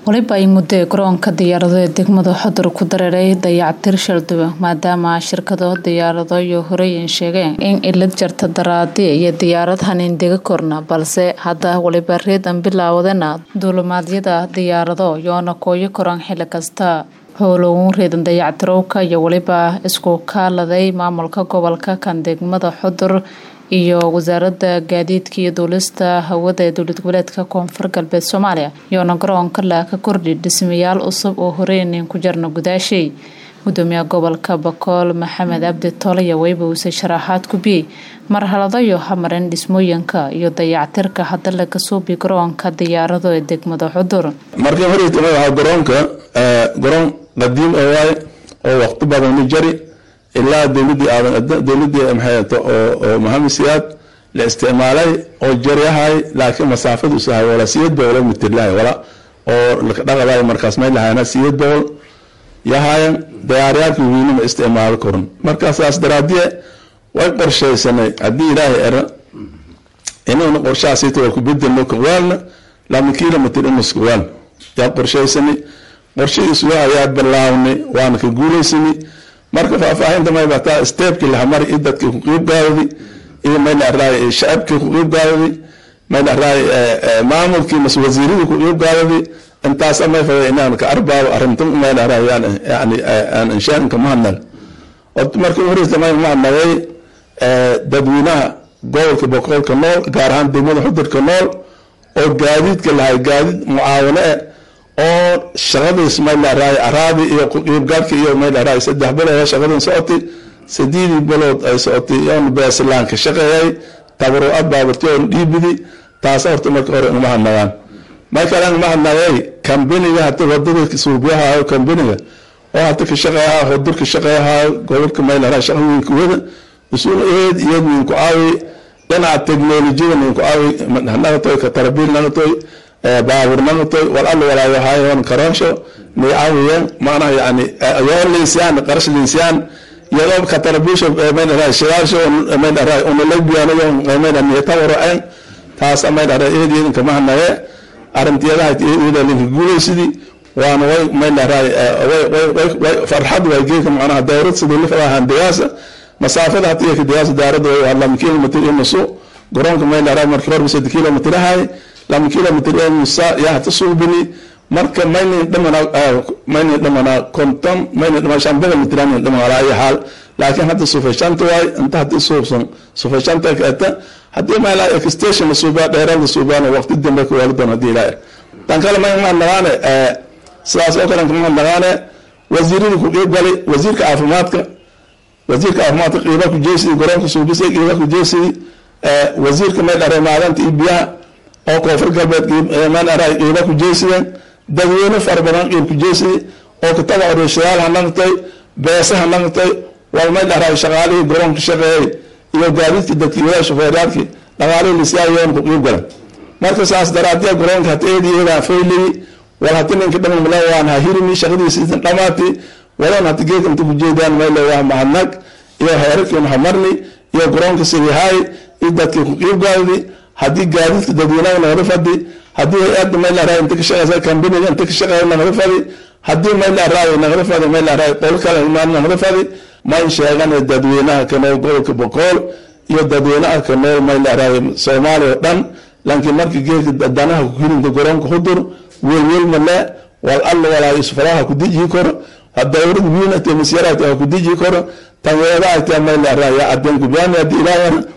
waliba ay muddo garoonka diyaarado ee degmada xodur ku dareeray dayactir shalduwe maadaama shirkado diyaarado iyo horeyn sheegeen in ilad jarta daraadi iyo diyaarad hanin dega korna balse hadda waliba reedan bilaawadana duulimaadyada diyaarado yoona kooyo koran xili kasta howlogun reedan dayactirowka iyo waliba isku kaaladay maamulka gobolka kan degmada xudur iyo wasaaradda gaadiidka iyo duulista hawada ee dowlad goboleedka koonfur galbeed soomaaliya yoona garoonka laa ka kordhi dhismayaal cusub oo horeynin ku jarna gudaashay gudoomiyaha gobolka bakool maxamed cabdi tolaya weyba uuse sharaxaad ku biyey marhaladayo hamarin dhismooyinka iyo dayactirka hadda laga suubi garoonka diyaarado ee degmada xudur markii horeyta magaca garoonka garoon qadiim oo waaye oo waqti badan la jari ilaa dowladii aadan dowladii maxay oo maxamed siyaad la isticmaalay oo jaryahay laakiin masaafadu isahay wala siyad boqol mitir lahay wala oo dhaqaday markaas meel lahayna siyad boqol yahayan diyaaryaalka wiinima isticmaalo koran markaasaas daraadiye way qorshaysanay haddii ilaahay era inuuna qorshahaasita waa ku bedelno kawaalna lama kilomitr inuska waal yaa qorshaysanay qorshadiisu ayaa bilaabnay waana ka guulaysanay marka faahfaahinta may bataa steebkii lahamari i dadkii ku qiibgaadadi iyo may dharaay shacabkii ku qiibgaadadi may dharaay maamulkii mas wasiiradii ku qiibgaadadi intaas may fada inaan ka arbaabo arrinta may dharaay yani aan inshaanka mahadnag markii horeysa may mahadnagay dadweynaha gobolka boqolka nool gaar ahaan degmada xudurka nool oo gaadiidka lahay gaadiid mucaawano eh oo shaqadiis may dharaay araadi iyo qiibgaadka iyo may dharaay saddex bilood shaqadan socotay sideedii bilood ay socotay yoon beeslaanka shaqeeyay tabaro abaabarti oon dhiibidi taas horta marka hore uma hadnagaan may kale uma hadnagay kambaniga hata wadada suubiyaha kambaniga oo hata ka shaqeeyaha hudur ka shaqeeyaha gobolka may dharaay shaqooyinka wada usul eed iyad ninku caawi dhinaca teknolojiyada ninku caawi nagatoy ka tarabiil nagatoy baabur nagatoy wal alla walaayahayon karoonsho nay caawiyan macnaha yani yoo liisiyaan qarash liisiyaan iyadoo ka tarabiisho may dharaa shiraasho may dharaa unalabiyaanayo may dharaa niyatawaro en taas may dharaa eed idinka mahanaye arintiyadaha eeda linka guulaysidii waana way may dharaa way farxad way geeka macnaha dowrad sidii lifadahan digaasa masaafada hatiya ka digaasa daarada way lama kilomitr inusu garoonka may dharaa markii hore saddex kilomitr ahay lama kilomitr ee musa yaa hata suubini marka maynin dhamana maynin dhamana konton maynin dhamana shan boqol mitr maynin dhamana ala ayi xaal laakiin hadda sufashanta waay inta hadii suubsan sufashanta kaata hadii mayla extension suubaa dheeraada suubaana waqti dambe ka waali doon hadii ilaa tan kale may ma nagaane sidaas oo kale ma nagaane wasiiradii ku qeyb galay wasiirka caafimaadka wasiirka caafimaadka qiiba ku jeesidi garoonka suubisay qiiba ku jeesidi wasiirka may dharay maadanta iyo biyaha oo koonfur galbeed qiiba ku jeesideen dadweyne fara badan qiib ku jeesidi oo kitaba oreyshayaal ha naqtay beese ha naqtay walmay dharay shaqaalihii garoonka shaqeeyey iyo gaadiidkii dadkiiwada shufeeryaalkii dhaqaalihii lisiyaayoon ku qiib galan marka saas daraadiya garoonka hata eediyeedaan fayliyi wal hati ninka dhamamle waan ha hirimi shaqadiisi dhamaati wadan hati geedka inta kujeedaan mayle waa mahadnag iyo heerarkiin hamarni iyo garoonka sidihaay iyo dadkii ku qiib gaadadi haddii gaadiidka dadweynaha nagala fadi haddii hay-adda mayl araay inta ka shaqeysa kambaniga inta ka shaqeeya nagala fadi haddii mayl araay nagala fadi mayl araay qol kale imaan nagala fadi mayn sheegan dadweynaha ka nool gobolka boqool iyo dadweynaha ka nool mayl araay soomaaliya oo dhan laakiin markii geedka danaha kuhirinta garoonka hudur welwel male wal alla walaayo isfaraha ku diji koro dowlad wiinate masyaraate ku diji koro tanweedaate mayl araay adeen kubaani haddii ilaahana